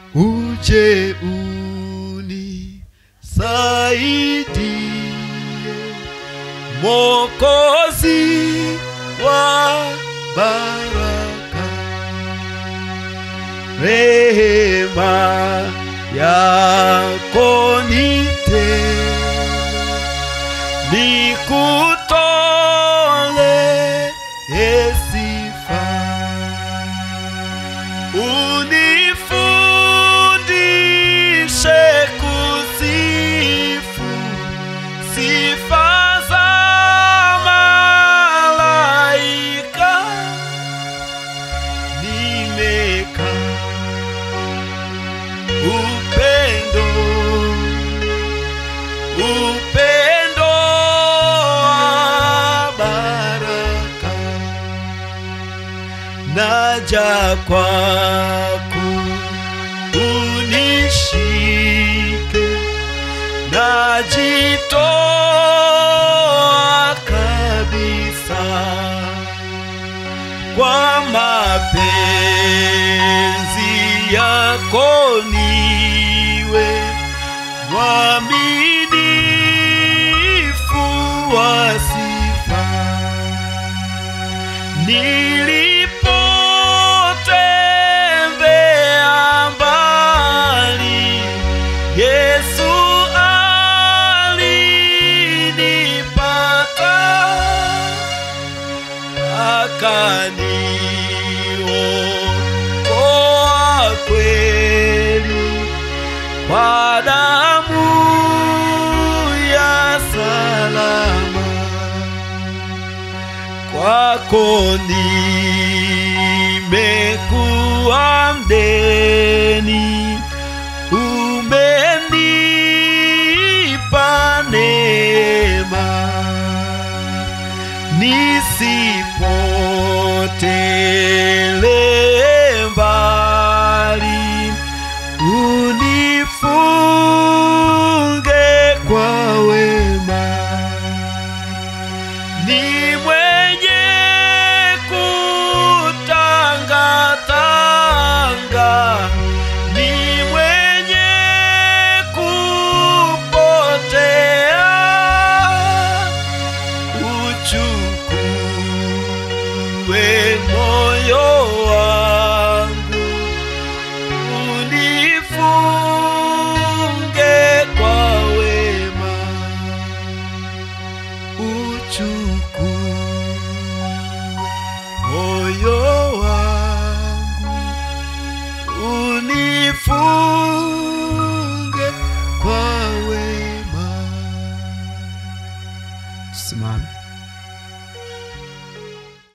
uje unisaidie mokozi wa baraka rehema yako nite nikutole sifa unifundishe kusifu sifa za malaika nimeka upendo upendo wa baraka naja kwako unishike najitoa kabisa kwa mapenzi yako niwe mwaminifu wa sifa nilipotembea mbali yesu alinipata akaniokoa kweli kwa damu ya salama kwako nimekuwa mdeni umenipa neema nisipotele mbali unifunge kwa wema ni mwenye kutangatanga ni mwenye kupotea uchukue moyo wangu unifunge kwa wema uchukue moyo wangu unifunge kwa wema tusimame